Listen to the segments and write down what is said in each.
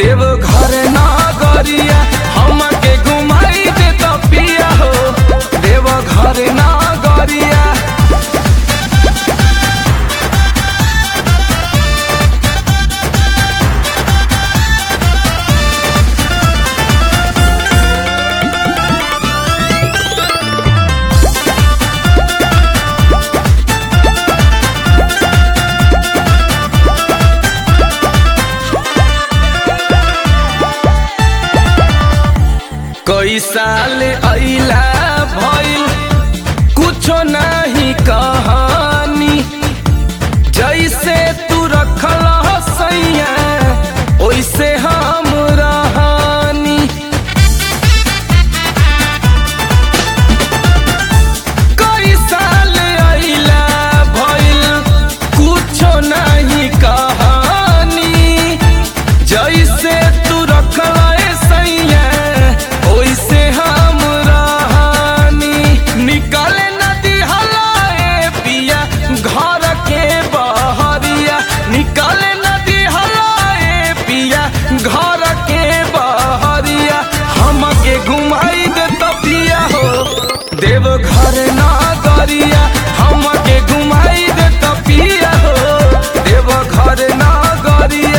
देव घर ना गरिया हमके घुमाई दे तो पिया हो देव घर ना गरिया कई साल अइला भइल कुछो नहीं कहानी जैसे तू रखल सैया ओइसे हम रहानी कई साल अइला भइल कुछो नहीं कहानी जैसे तू रखल सैया ओइसे हम रहानी निकाले नदी हलाए पिया घर के बहरिया निकाले नदी हलाए पिया घर के बहरिया हमके घुमाई दे तो पिया हो देव घर ना गरिया हमके घुमाई दे तो पिया हो देव घर ना गरिया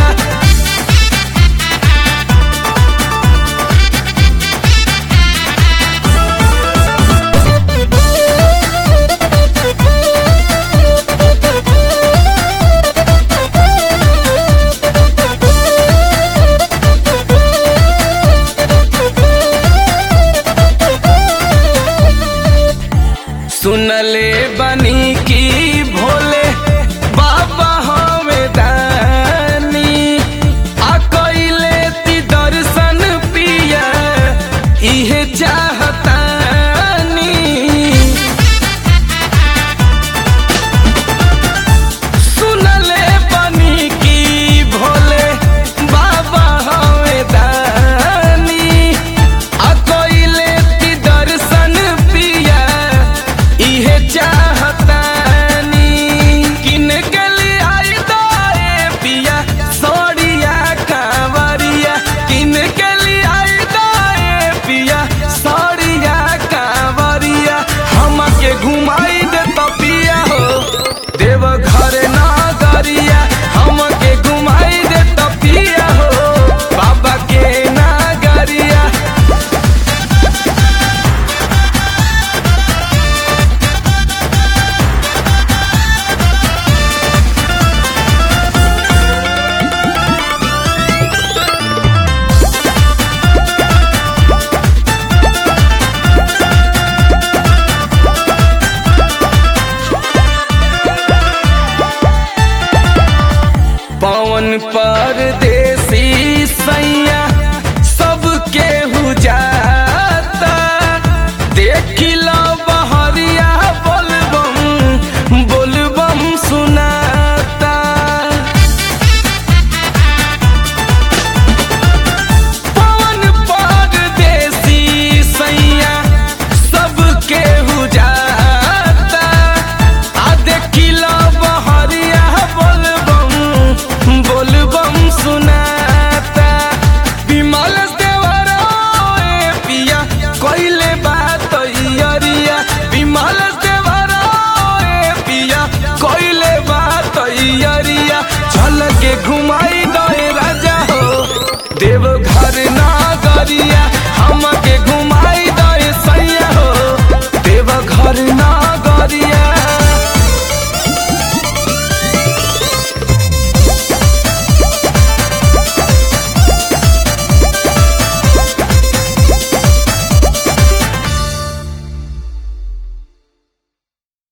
सुनले बनी की